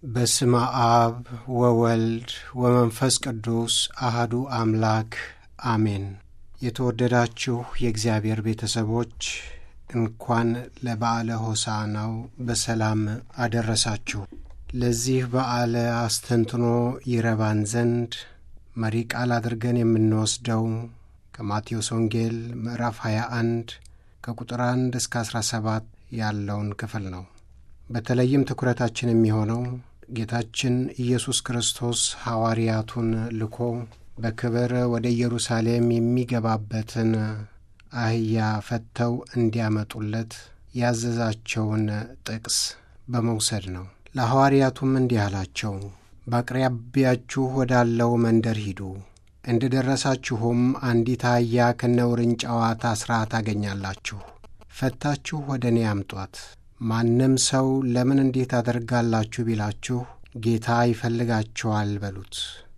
በስመ አብ ወወልድ ወመንፈስ ቅዱስ አህዱ አምላክ አሜን። የተወደዳችሁ የእግዚአብሔር ቤተሰቦች እንኳን ለበዓለ ሆሳዕናው በሰላም አደረሳችሁ። ለዚህ በዓለ አስተንትኖ ይረባን ዘንድ መሪ ቃል አድርገን የምንወስደው ከማቴዎስ ወንጌል ምዕራፍ 21 ከቁጥር 1 እስከ 17 ያለውን ክፍል ነው። በተለይም ትኩረታችን የሚሆነው ጌታችን ኢየሱስ ክርስቶስ ሐዋርያቱን ልኮ በክብር ወደ ኢየሩሳሌም የሚገባበትን አህያ ፈተው እንዲያመጡለት ያዘዛቸውን ጥቅስ በመውሰድ ነው። ለሐዋርያቱም እንዲህ አላቸው፣ በአቅራቢያችሁ ወዳለው መንደር ሂዱ፣ እንደ ደረሳችሁም አንዲት አህያ ከነውርንጫዋ ታስራ ታገኛላችሁ። ፈታችሁ ወደ እኔ አምጧት። ማንም ሰው ለምን እንዲህ ታደርጋላችሁ ቢላችሁ ጌታ ይፈልጋቸዋል በሉት፣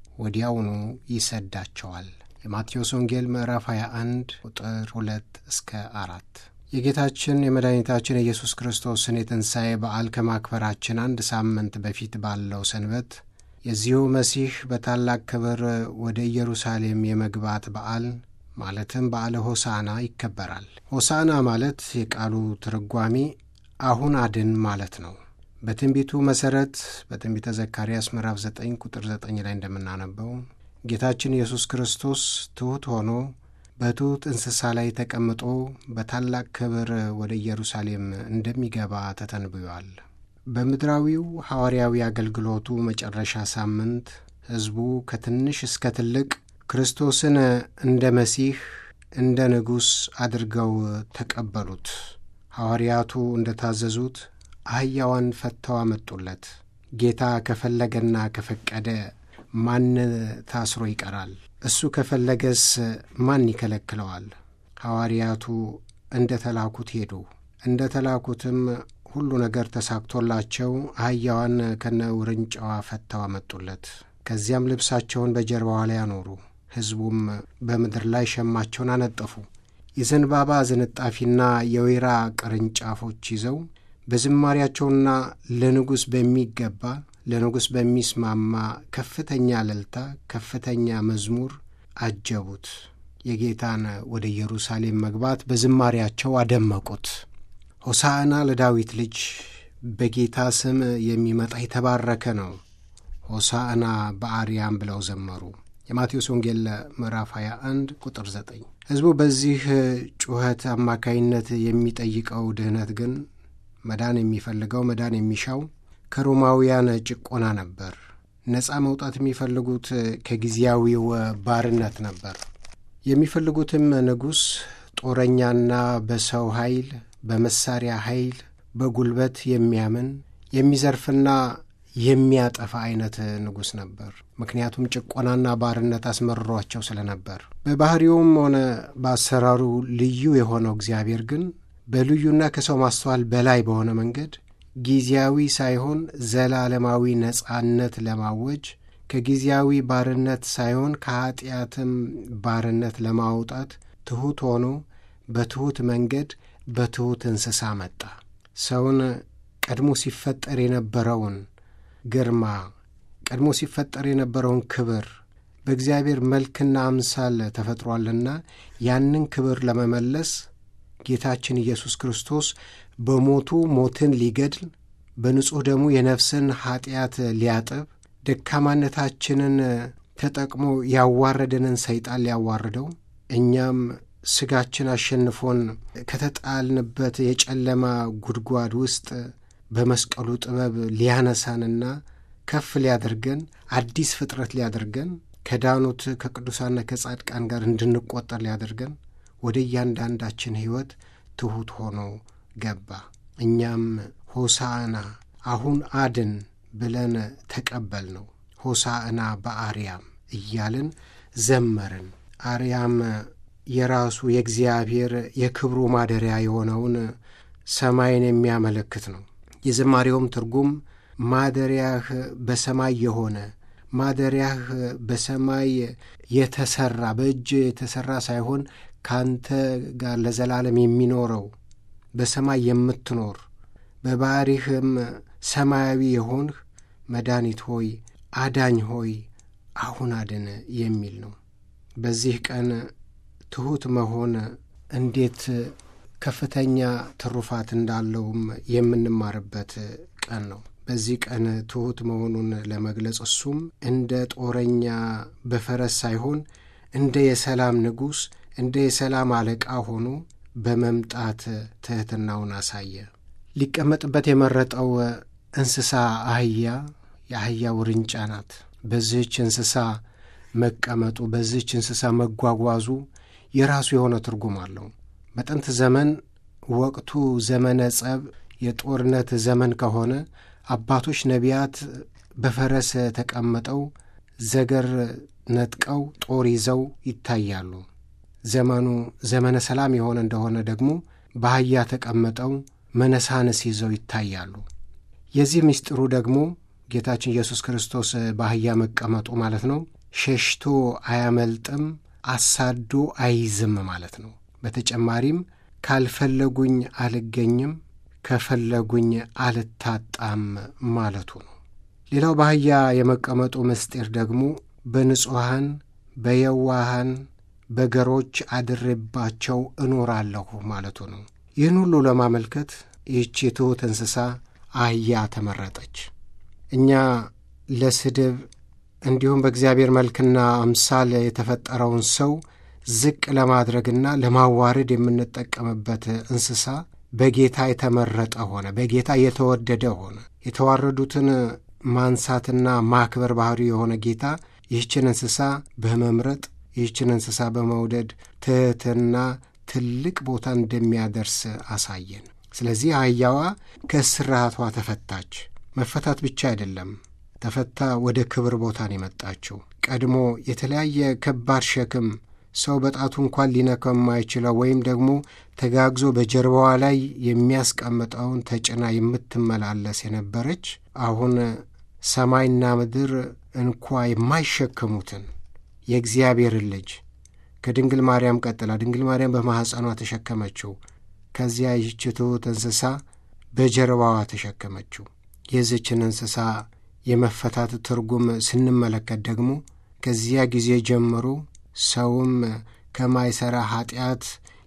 ወዲያውኑ ይሰዳቸዋል። የማቴዎስ ወንጌል ምዕራፍ 21 ቁጥር 2 እስከ አራት የጌታችን የመድኃኒታችን የኢየሱስ ክርስቶስን የትንሣኤ በዓል ከማክበራችን አንድ ሳምንት በፊት ባለው ሰንበት የዚሁ መሲህ በታላቅ ክብር ወደ ኢየሩሳሌም የመግባት በዓል ማለትም በዓለ ሆሳዕና ይከበራል። ሆሳዕና ማለት የቃሉ ትርጓሜ አሁን አድን ማለት ነው። በትንቢቱ መሠረት በትንቢተ ዘካርያስ ምዕራፍ 9 ቁጥር 9 ላይ እንደምናነበው ጌታችን ኢየሱስ ክርስቶስ ትሑት ሆኖ በትሑት እንስሳ ላይ ተቀምጦ በታላቅ ክብር ወደ ኢየሩሳሌም እንደሚገባ ተተንብዮአል። በምድራዊው ሐዋርያዊ አገልግሎቱ መጨረሻ ሳምንት ሕዝቡ ከትንሽ እስከ ትልቅ ክርስቶስን እንደ መሲህ እንደ ንጉሥ አድርገው ተቀበሉት። ሐዋርያቱ እንደ ታዘዙት አህያዋን ፈተው አመጡለት። ጌታ ከፈለገና ከፈቀደ ማን ታስሮ ይቀራል? እሱ ከፈለገስ ማን ይከለክለዋል? ሐዋርያቱ እንደ ተላኩት ሄዱ። እንደ ተላኩትም ሁሉ ነገር ተሳክቶላቸው አህያዋን ከነ ውርንጫዋ ፈተው አመጡለት። ከዚያም ልብሳቸውን በጀርባዋ ላይ አኖሩ። ሕዝቡም በምድር ላይ ሸማቸውን አነጠፉ። የዘንባባ ዝንጣፊና የወይራ ቅርንጫፎች ይዘው በዝማሪያቸውና ለንጉሥ በሚገባ ለንጉሥ በሚስማማ ከፍተኛ እልልታ፣ ከፍተኛ መዝሙር አጀቡት። የጌታን ወደ ኢየሩሳሌም መግባት በዝማሪያቸው አደመቁት። ሆሳዕና ለዳዊት ልጅ በጌታ ስም የሚመጣ የተባረከ ነው፣ ሆሳዕና በአርያም ብለው ዘመሩ። የማቴዎስ ወንጌል ምዕራፍ 21 ቁጥር 9። ሕዝቡ በዚህ ጩኸት አማካይነት የሚጠይቀው ድኅነት ግን መዳን የሚፈልገው መዳን የሚሻው ከሮማውያን ጭቆና ነበር። ነፃ መውጣት የሚፈልጉት ከጊዜያዊው ባርነት ነበር። የሚፈልጉትም ንጉሥ ጦረኛና በሰው ኃይል፣ በመሳሪያ ኃይል፣ በጉልበት የሚያምን የሚዘርፍና የሚያጠፋ አይነት ንጉሥ ነበር። ምክንያቱም ጭቆናና ባርነት አስመርሯቸው ስለነበር። በባሕሪውም ሆነ በአሰራሩ ልዩ የሆነው እግዚአብሔር ግን በልዩና ከሰው ማስተዋል በላይ በሆነ መንገድ ጊዜያዊ ሳይሆን ዘላለማዊ ነጻነት ለማወጅ ከጊዜያዊ ባርነት ሳይሆን ከኀጢአትም ባርነት ለማውጣት ትሑት ሆኖ በትሑት መንገድ በትሑት እንስሳ መጣ። ሰውን ቀድሞ ሲፈጠር የነበረውን ግርማ ቀድሞ ሲፈጠር የነበረውን ክብር በእግዚአብሔር መልክና አምሳል ተፈጥሯልና ያንን ክብር ለመመለስ ጌታችን ኢየሱስ ክርስቶስ በሞቱ ሞትን ሊገድል በንጹሕ ደሙ የነፍስን ኀጢአት ሊያጥብ ደካማነታችንን ተጠቅሞ ያዋረደንን ሰይጣን ሊያዋርደው እኛም ሥጋችን አሸንፎን ከተጣልንበት የጨለማ ጉድጓድ ውስጥ በመስቀሉ ጥበብ ሊያነሳንና ከፍ ሊያደርገን አዲስ ፍጥረት ሊያደርገን ከዳኑት ከቅዱሳንና ከጻድቃን ጋር እንድንቆጠር ሊያደርገን ወደ እያንዳንዳችን ሕይወት ትሑት ሆኖ ገባ። እኛም ሆሳዕና አሁን አድን ብለን ተቀበል ነው። ሆሳዕና በአርያም እያልን ዘመርን። አርያም የራሱ የእግዚአብሔር የክብሩ ማደሪያ የሆነውን ሰማይን የሚያመለክት ነው። የዝማሬውም ትርጉም ማደሪያህ በሰማይ የሆነ ማደሪያህ በሰማይ የተሠራ በእጅ የተሠራ ሳይሆን ካንተ ጋር ለዘላለም የሚኖረው በሰማይ የምትኖር በባሕሪህም ሰማያዊ የሆንህ መድኃኒት ሆይ አዳኝ ሆይ አሁን አድን የሚል ነው። በዚህ ቀን ትሑት መሆን እንዴት ከፍተኛ ትሩፋት እንዳለውም የምንማርበት ቀን ነው። በዚህ ቀን ትሑት መሆኑን ለመግለጽ እሱም እንደ ጦረኛ በፈረስ ሳይሆን እንደ የሰላም ንጉሥ እንደ የሰላም አለቃ ሆኖ በመምጣት ትሕትናውን አሳየ። ሊቀመጥበት የመረጠው እንስሳ አህያ የአህያ ውርንጫ ናት። በዚህች እንስሳ መቀመጡ በዚህች እንስሳ መጓጓዙ የራሱ የሆነ ትርጉም አለው። በጥንት ዘመን ወቅቱ ዘመነ ጸብ፣ የጦርነት ዘመን ከሆነ አባቶች ነቢያት በፈረስ ተቀምጠው ዘገር ነጥቀው ጦር ይዘው ይታያሉ። ዘመኑ ዘመነ ሰላም የሆነ እንደሆነ ደግሞ በአህያ ተቀምጠው መነሳንስ ይዘው ይታያሉ። የዚህ ምስጢሩ ደግሞ ጌታችን ኢየሱስ ክርስቶስ በአህያ መቀመጡ ማለት ነው። ሸሽቶ አያመልጥም፣ አሳዶ አይዝም ማለት ነው። በተጨማሪም ካልፈለጉኝ አልገኝም፣ ከፈለጉኝ አልታጣም ማለቱ ነው። ሌላው በአህያ የመቀመጡ ምስጢር ደግሞ በንጹሐን በየዋሃን በገሮች አድሬባቸው እኖራለሁ ማለቱ ነው። ይህን ሁሉ ለማመልከት ይህች ትሑት እንስሳ አህያ ተመረጠች። እኛ ለስድብ እንዲሁም በእግዚአብሔር መልክና አምሳል የተፈጠረውን ሰው ዝቅ ለማድረግና ለማዋረድ የምንጠቀምበት እንስሳ በጌታ የተመረጠ ሆነ፣ በጌታ የተወደደ ሆነ። የተዋረዱትን ማንሳትና ማክበር ባህሪ የሆነ ጌታ ይህችን እንስሳ በመምረጥ ይህችን እንስሳ በመውደድ ትሕትና ትልቅ ቦታ እንደሚያደርስ አሳየን። ስለዚህ አህያዋ ከእስራቷ ተፈታች። መፈታት ብቻ አይደለም፣ ተፈታ ወደ ክብር ቦታን የመጣችው። ቀድሞ የተለያየ ከባድ ሸክም ሰው በጣቱ እንኳን ሊነካው የማይችለው ወይም ደግሞ ተጋግዞ በጀርባዋ ላይ የሚያስቀምጠውን ተጭና የምትመላለስ የነበረች አሁን ሰማይና ምድር እንኳ የማይሸከሙትን የእግዚአብሔርን ልጅ ከድንግል ማርያም ቀጥላ ድንግል ማርያም በማኅፀኗ ተሸከመችው። ከዚያ ይህች ትሑት እንስሳ በጀርባዋ ተሸከመችው። የዚችን እንስሳ የመፈታት ትርጉም ስንመለከት ደግሞ ከዚያ ጊዜ ጀምሮ ሰውም ከማይሠራ ኀጢአት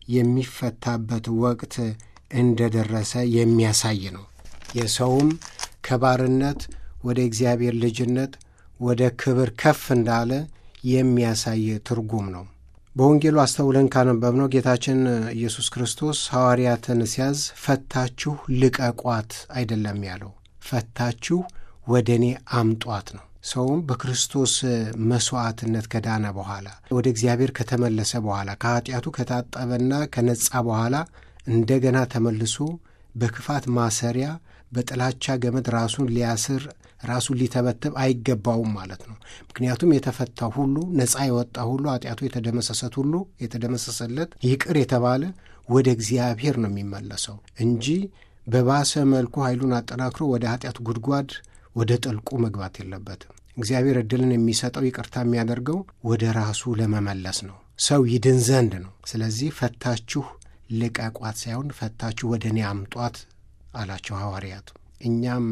የሚፈታበት ወቅት እንደ ደረሰ የሚያሳይ ነው። የሰውም ከባርነት ወደ እግዚአብሔር ልጅነት ወደ ክብር ከፍ እንዳለ የሚያሳይ ትርጉም ነው። በወንጌሉ አስተውለን ካነበብነው ጌታችን ኢየሱስ ክርስቶስ ሐዋርያትን ሲያዝ ፈታችሁ ልቀቋት አይደለም ያለው፣ ፈታችሁ ወደ እኔ አምጧት ነው። ሰውም በክርስቶስ መሥዋዕትነት ከዳነ በኋላ ወደ እግዚአብሔር ከተመለሰ በኋላ ከኀጢአቱ ከታጠበና ከነጻ በኋላ እንደገና ተመልሶ በክፋት ማሰሪያ በጥላቻ ገመድ ራሱን ሊያስር ራሱን ሊተበትብ አይገባውም ማለት ነው። ምክንያቱም የተፈታ ሁሉ ነፃ የወጣ ሁሉ ኃጢአቱ የተደመሰሰት ሁሉ የተደመሰሰለት ይቅር የተባለ ወደ እግዚአብሔር ነው የሚመለሰው እንጂ በባሰ መልኩ ኃይሉን አጠናክሮ ወደ ኃጢአት ጉድጓድ ወደ ጥልቁ መግባት የለበትም። እግዚአብሔር ዕድልን የሚሰጠው ይቅርታ የሚያደርገው ወደ ራሱ ለመመለስ ነው፣ ሰው ይድን ዘንድ ነው። ስለዚህ ፈታችሁ ልቀቋት ሳይሆን ፈታችሁ ወደ እኔ አምጧት አላቸው ሐዋርያቱ። እኛም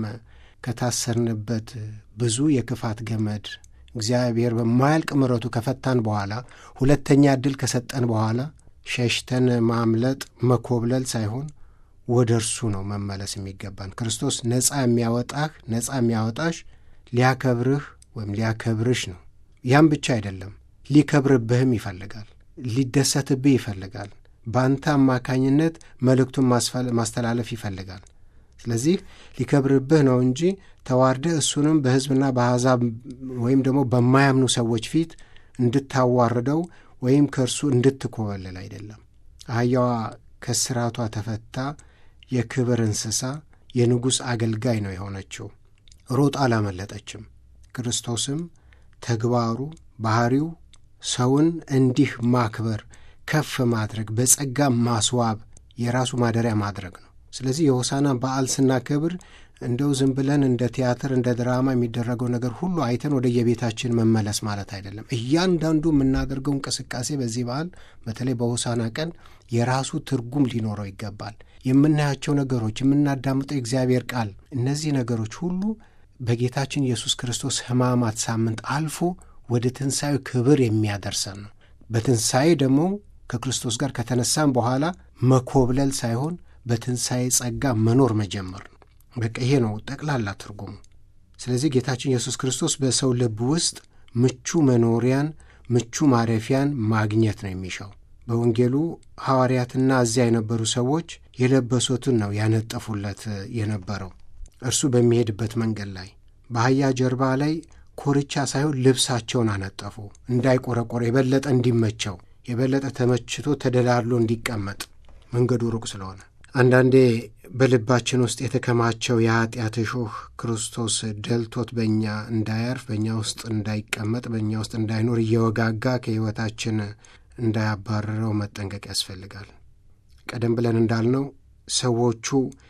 ከታሰርንበት ብዙ የክፋት ገመድ እግዚአብሔር በማያልቅ ምሕረቱ ከፈታን በኋላ ሁለተኛ ዕድል ከሰጠን በኋላ ሸሽተን ማምለጥ መኮብለል ሳይሆን ወደ እርሱ ነው መመለስ የሚገባን። ክርስቶስ ነፃ የሚያወጣህ ነፃ የሚያወጣሽ ሊያከብርህ ወይም ሊያከብርሽ ነው። ያም ብቻ አይደለም፣ ሊከብርብህም ይፈልጋል፣ ሊደሰትብህ ይፈልጋል። በአንተ አማካኝነት መልእክቱን ማስተላለፍ ይፈልጋል። ስለዚህ ሊከብርብህ ነው እንጂ ተዋርደህ እሱንም በሕዝብና በአሕዛብ ወይም ደግሞ በማያምኑ ሰዎች ፊት እንድታዋርደው ወይም ከእርሱ እንድትኮበልል አይደለም። አህያዋ ከስራቷ ተፈታ የክብር እንስሳ የንጉሥ አገልጋይ ነው የሆነችው። ሮጥ አላመለጠችም። ክርስቶስም ተግባሩ ባሕሪው ሰውን እንዲህ ማክበር፣ ከፍ ማድረግ፣ በጸጋ ማስዋብ፣ የራሱ ማደሪያ ማድረግ ነው። ስለዚህ የሆሳና በዓል ስናከብር እንደው ዝም ብለን እንደ ቲያትር እንደ ድራማ የሚደረገው ነገር ሁሉ አይተን ወደ የቤታችን መመለስ ማለት አይደለም። እያንዳንዱ የምናደርገው እንቅስቃሴ በዚህ በዓል በተለይ በሆሳና ቀን የራሱ ትርጉም ሊኖረው ይገባል። የምናያቸው ነገሮች፣ የምናዳምጠው የእግዚአብሔር ቃል፣ እነዚህ ነገሮች ሁሉ በጌታችን ኢየሱስ ክርስቶስ ሕማማት ሳምንት አልፎ ወደ ትንሣኤው ክብር የሚያደርሰን ነው። በትንሣኤ ደግሞ ከክርስቶስ ጋር ከተነሳን በኋላ መኮብለል ሳይሆን በትንሣኤ ጸጋ መኖር መጀመር ነው። በቃ ይሄ ነው ጠቅላላ ትርጉሙ። ስለዚህ ጌታችን ኢየሱስ ክርስቶስ በሰው ልብ ውስጥ ምቹ መኖሪያን፣ ምቹ ማረፊያን ማግኘት ነው የሚሻው። በወንጌሉ ሐዋርያትና እዚያ የነበሩ ሰዎች የለበሱትን ነው ያነጠፉለት የነበረው። እርሱ በሚሄድበት መንገድ ላይ በአህያ ጀርባ ላይ ኮርቻ ሳይሆን ልብሳቸውን አነጠፉ፣ እንዳይቆረቆረ የበለጠ እንዲመቸው የበለጠ ተመችቶ ተደላድሎ እንዲቀመጥ መንገዱ ሩቅ ስለሆነ። አንዳንዴ በልባችን ውስጥ የተከማቸው የኃጢአት እሾህ ክርስቶስ ደልቶት በእኛ እንዳያርፍ፣ በእኛ ውስጥ እንዳይቀመጥ፣ በእኛ ውስጥ እንዳይኖር እየወጋጋ ከሕይወታችን እንዳያባረረው መጠንቀቅ ያስፈልጋል። ቀደም ብለን እንዳልነው ሰዎቹ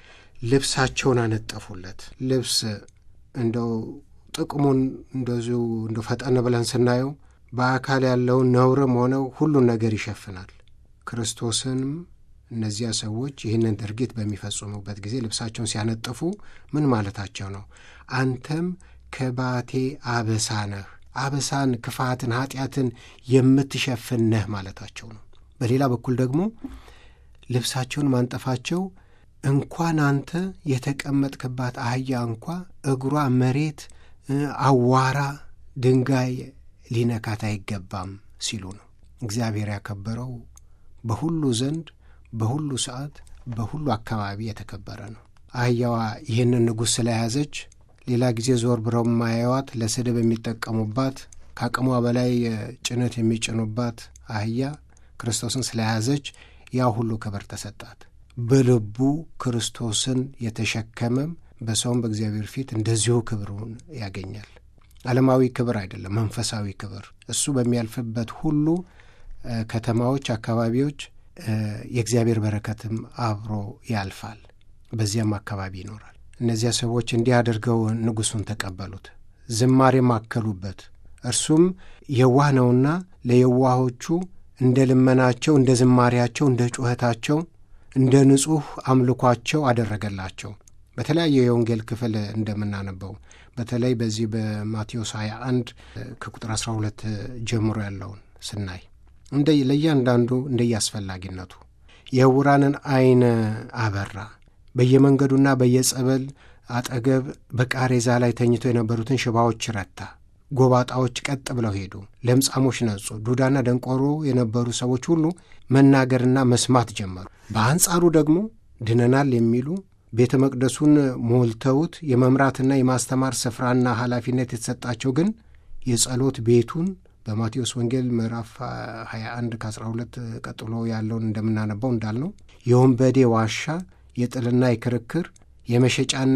ልብሳቸውን አነጠፉለት። ልብስ እንደው ጥቅሙን እንደዚሁ እንደ ፈጠን ብለን ስናየው በአካል ያለውን ነውርም ሆነው ሁሉን ነገር ይሸፍናል። ክርስቶስንም እነዚያ ሰዎች ይህንን ድርጊት በሚፈጽሙበት ጊዜ ልብሳቸውን ሲያነጥፉ ምን ማለታቸው ነው? አንተም ከባቴ አበሳ ነህ፣ አበሳን፣ ክፋትን፣ ኃጢአትን የምትሸፍን ነህ ማለታቸው ነው። በሌላ በኩል ደግሞ ልብሳቸውን ማንጠፋቸው እንኳን አንተ የተቀመጥክባት አህያ እንኳ እግሯ መሬት አዋራ፣ ድንጋይ ሊነካት አይገባም ሲሉ ነው። እግዚአብሔር ያከበረው በሁሉ ዘንድ በሁሉ ሰዓት በሁሉ አካባቢ የተከበረ ነው። አህያዋ ይህንን ንጉሥ ስለያዘች ሌላ ጊዜ ዞር ብለው ማያዋት ለስድብ የሚጠቀሙባት ከአቅሟ በላይ ጭነት የሚጭኑባት አህያ ክርስቶስን ስለያዘች ያ ሁሉ ክብር ተሰጣት። በልቡ ክርስቶስን የተሸከመም በሰውም በእግዚአብሔር ፊት እንደዚሁ ክብሩን ያገኛል። ዓለማዊ ክብር አይደለም፣ መንፈሳዊ ክብር። እሱ በሚያልፍበት ሁሉ ከተማዎች፣ አካባቢዎች የእግዚአብሔር በረከትም አብሮ ያልፋል፣ በዚያም አካባቢ ይኖራል። እነዚያ ሰዎች እንዲህ አድርገው ንጉሡን ተቀበሉት፣ ዝማሬም አከሉበት። እርሱም የዋህ ነውና ለየዋሆቹ እንደ ልመናቸው፣ እንደ ዝማሬያቸው፣ እንደ ጩኸታቸው፣ እንደ ንጹሕ አምልኳቸው አደረገላቸው። በተለያየ የወንጌል ክፍል እንደምናነበው በተለይ በዚህ በማቴዎስ 21 ከቁጥር 12 ጀምሮ ያለውን ስናይ እንደ ለእያንዳንዱ እንደየአስፈላጊነቱ የዕውራንን ዐይን አበራ። በየመንገዱና በየጸበል አጠገብ በቃሬዛ ላይ ተኝተው የነበሩትን ሽባዎች ረታ። ጎባጣዎች ቀጥ ብለው ሄዱ። ለምጻሞች ነጹ። ዱዳና ደንቆሮ የነበሩ ሰዎች ሁሉ መናገርና መስማት ጀመሩ። በአንጻሩ ደግሞ ድነናል የሚሉ ቤተ መቅደሱን ሞልተውት የመምራትና የማስተማር ስፍራና ኃላፊነት የተሰጣቸው ግን የጸሎት ቤቱን በማቴዎስ ወንጌል ምዕራፍ 21 ከ12 ቀጥሎ ያለውን እንደምናነባው እንዳልነው የወንበዴ ዋሻ፣ የጥልና የክርክር፣ የመሸጫና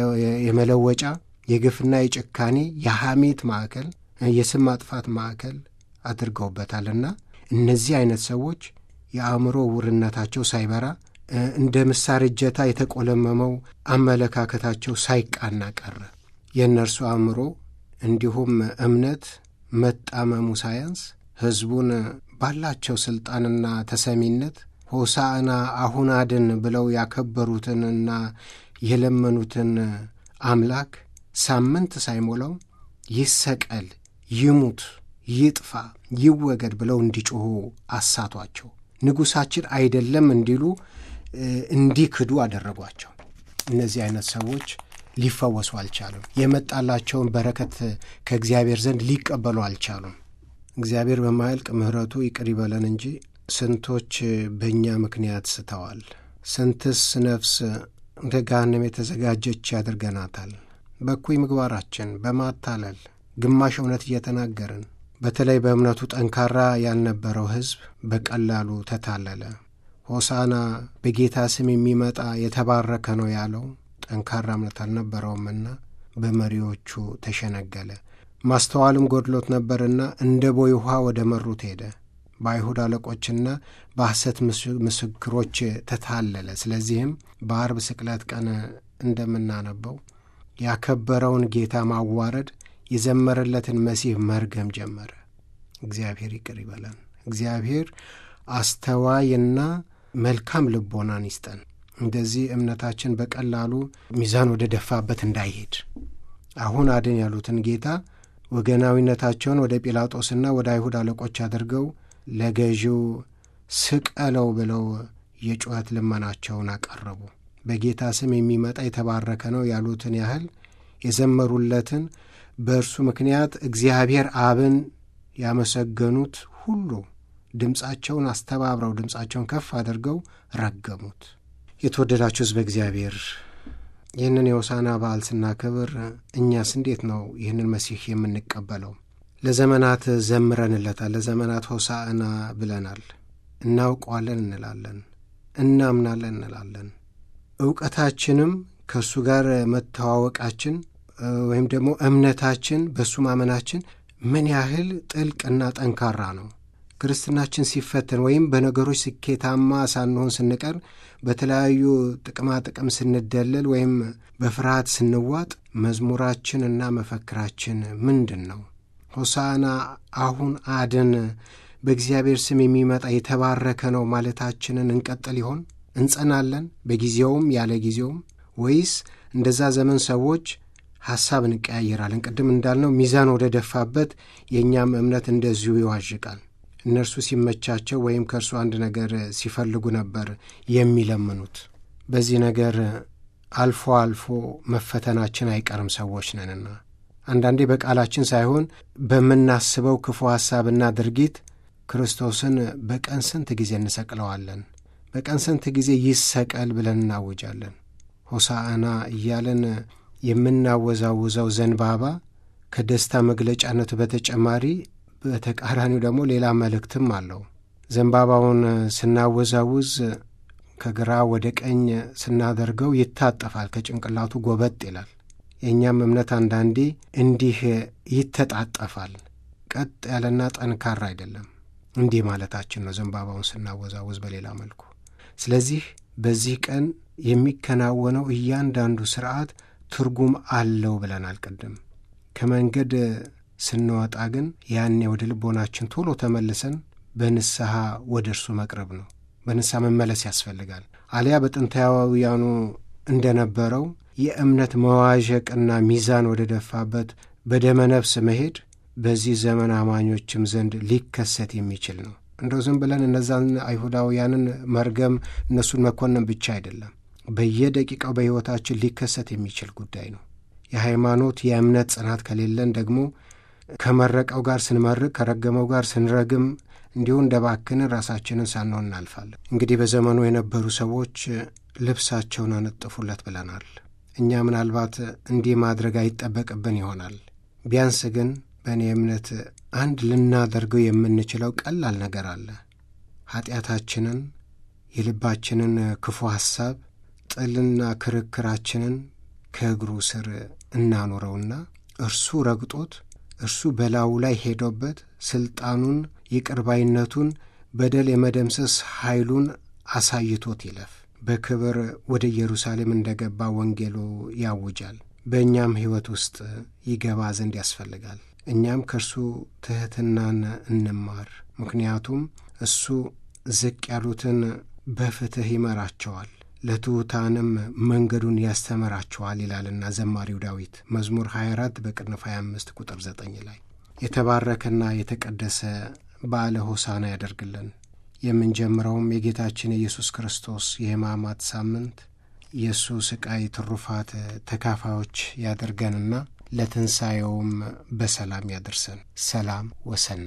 የመለወጫ፣ የግፍና የጭካኔ፣ የሐሜት ማዕከል፣ የስም ማጥፋት ማዕከል አድርገውበታልና እነዚህ አይነት ሰዎች የአእምሮ ውርነታቸው ሳይበራ እንደ ምሳር እጀታ የተቆለመመው አመለካከታቸው ሳይቃና ቀረ። የእነርሱ አእምሮ እንዲሁም እምነት መጣመሙ ሳያንስ ሕዝቡን ባላቸው ሥልጣንና ተሰሚነት ሆሳዕና አሁን አድን ብለው ያከበሩትንና የለመኑትን አምላክ ሳምንት ሳይሞላው ይሰቀል፣ ይሙት፣ ይጥፋ፣ ይወገድ ብለው እንዲጮኹ አሳቷቸው። ንጉሣችን አይደለም እንዲሉ እንዲክዱ አደረጓቸው። እነዚህ አይነት ሰዎች ሊፈወሱ አልቻሉም። የመጣላቸውን በረከት ከእግዚአብሔር ዘንድ ሊቀበሉ አልቻሉም። እግዚአብሔር በማያልቅ ምሕረቱ ይቅር ይበለን እንጂ ስንቶች በእኛ ምክንያት ስተዋል። ስንትስ ነፍስ እንደ ገሃነም የተዘጋጀች ያደርገናታል። በኩይ ምግባራችን በማታለል ግማሽ እውነት እየተናገርን በተለይ በእምነቱ ጠንካራ ያልነበረው ሕዝብ በቀላሉ ተታለለ። ሆሳና በጌታ ስም የሚመጣ የተባረከ ነው ያለው ጠንካራ እምነት አልነበረውምና በመሪዎቹ ተሸነገለ። ማስተዋልም ጎድሎት ነበርና እንደ ቦይ ውኃ ወደ መሩት ሄደ። በአይሁድ አለቆችና በሐሰት ምስክሮች ተታለለ። ስለዚህም በአርብ ስቅለት ቀን እንደምናነበው ያከበረውን ጌታ ማዋረድ፣ የዘመረለትን መሲህ መርገም ጀመረ። እግዚአብሔር ይቅር ይበለን። እግዚአብሔር አስተዋይና መልካም ልቦናን ይስጠን። እንደዚህ እምነታችን በቀላሉ ሚዛን ወደ ደፋበት እንዳይሄድ አሁን አድን ያሉትን ጌታ ወገናዊነታቸውን ወደ ጲላጦስና ወደ አይሁድ አለቆች አድርገው ለገዢው ስቀለው ብለው የጩኸት ልመናቸውን አቀረቡ። በጌታ ስም የሚመጣ የተባረከ ነው ያሉትን ያህል የዘመሩለትን በእርሱ ምክንያት እግዚአብሔር አብን ያመሰገኑት ሁሉ ድምፃቸውን አስተባብረው ድምፃቸውን ከፍ አድርገው ረገሙት። የተወደዳችሁ ሕዝበ እግዚአብሔር ይህንን የሆሳና በዓል ስናከብር እኛስ እንዴት ነው ይህንን መሲህ የምንቀበለው? ለዘመናት ዘምረንለታል። ለዘመናት ሆሳዕና ብለናል። እናውቀዋለን እንላለን፣ እናምናለን እንላለን። እውቀታችንም ከእሱ ጋር መተዋወቃችን ወይም ደግሞ እምነታችን በእሱ ማመናችን ምን ያህል ጥልቅና ጠንካራ ነው። ክርስትናችን ሲፈተን ወይም በነገሮች ስኬታማ ሳንሆን ስንቀር በተለያዩ ጥቅማ ጥቅም ስንደለል ወይም በፍርሃት ስንዋጥ መዝሙራችን እና መፈክራችን ምንድን ነው? ሆሳዕና አሁን አድን፣ በእግዚአብሔር ስም የሚመጣ የተባረከ ነው ማለታችንን እንቀጥል ይሆን? እንጸናለን በጊዜውም ያለ ጊዜውም ወይስ እንደዛ ዘመን ሰዎች ሐሳብ እንቀያየራለን? ቅድም እንዳልነው ሚዛን ወደ ደፋበት የእኛም እምነት እንደዚሁ ይዋዥቃል። እነርሱ ሲመቻቸው ወይም ከእርሱ አንድ ነገር ሲፈልጉ ነበር የሚለምኑት። በዚህ ነገር አልፎ አልፎ መፈተናችን አይቀርም ሰዎች ነንና አንዳንዴ በቃላችን ሳይሆን በምናስበው ክፉ ሐሳብና ድርጊት ክርስቶስን በቀን ስንት ጊዜ እንሰቅለዋለን? በቀን ስንት ጊዜ ይሰቀል ብለን እናውጃለን? ሆሳዕና እያለን የምናወዛውዘው ዘንባባ ከደስታ መግለጫነቱ በተጨማሪ በተቃራኒው ደግሞ ሌላ መልእክትም አለው። ዘንባባውን ስናወዛውዝ ከግራ ወደ ቀኝ ስናደርገው ይታጠፋል፣ ከጭንቅላቱ ጎበጥ ይላል። የእኛም እምነት አንዳንዴ እንዲህ ይተጣጠፋል፣ ቀጥ ያለና ጠንካራ አይደለም። እንዲህ ማለታችን ነው ዘንባባውን ስናወዛውዝ በሌላ መልኩ። ስለዚህ በዚህ ቀን የሚከናወነው እያንዳንዱ ስርዓት ትርጉም አለው ብለናል ቅድም። ከመንገድ ስንወጣ ግን ያኔ ወደ ልቦናችን ቶሎ ተመልሰን በንስሐ ወደ እርሱ መቅረብ ነው። በንስሐ መመለስ ያስፈልጋል። አሊያ በጥንታውያኑ እንደነበረው የእምነት መዋዠቅና ሚዛን ወደ ደፋበት በደመ ነፍስ መሄድ በዚህ ዘመን አማኞችም ዘንድ ሊከሰት የሚችል ነው። እንደው ዝም ብለን እነዛን አይሁዳውያንን መርገም እነሱን መኮንን ብቻ አይደለም፣ በየደቂቃው በሕይወታችን ሊከሰት የሚችል ጉዳይ ነው። የሃይማኖት የእምነት ጽናት ከሌለን ደግሞ ከመረቀው ጋር ስንመርቅ ከረገመው ጋር ስንረግም እንዲሁ እንደ ባክንን ራሳችንን ሳንሆን እናልፋለን። እንግዲህ በዘመኑ የነበሩ ሰዎች ልብሳቸውን አነጥፉለት ብለናል። እኛ ምናልባት እንዲህ ማድረግ አይጠበቅብን ይሆናል። ቢያንስ ግን በእኔ እምነት አንድ ልናደርገው የምንችለው ቀላል ነገር አለ። ኀጢአታችንን፣ የልባችንን ክፉ ሐሳብ፣ ጥልና ክርክራችንን ከእግሩ ስር እናኑረውና እርሱ ረግጦት እርሱ በላዩ ላይ ሄዶበት ሥልጣኑን፣ ይቅርባይነቱን፣ በደል የመደምሰስ ኃይሉን አሳይቶት ይለፍ። በክብር ወደ ኢየሩሳሌም እንደ ገባ ወንጌሉ ያውጃል። በእኛም ሕይወት ውስጥ ይገባ ዘንድ ያስፈልጋል። እኛም ከእርሱ ትሕትናን እንማር። ምክንያቱም እሱ ዝቅ ያሉትን በፍትሕ ይመራቸዋል፣ ለትሑታንም መንገዱን ያስተምራቸዋል ይላልና ዘማሪው ዳዊት መዝሙር 24 በቅንፍ 25 ቁጥር 9 ላይ የተባረከና የተቀደሰ በዓለ ሆሳና ያደርግልን። የምንጀምረውም የጌታችን የኢየሱስ ክርስቶስ የሕማማት ሳምንት የእሱ ስቃይ ትሩፋት ተካፋዮች ያደርገንና ለትንሣኤውም በሰላም ያደርሰን። ሰላም ወሰና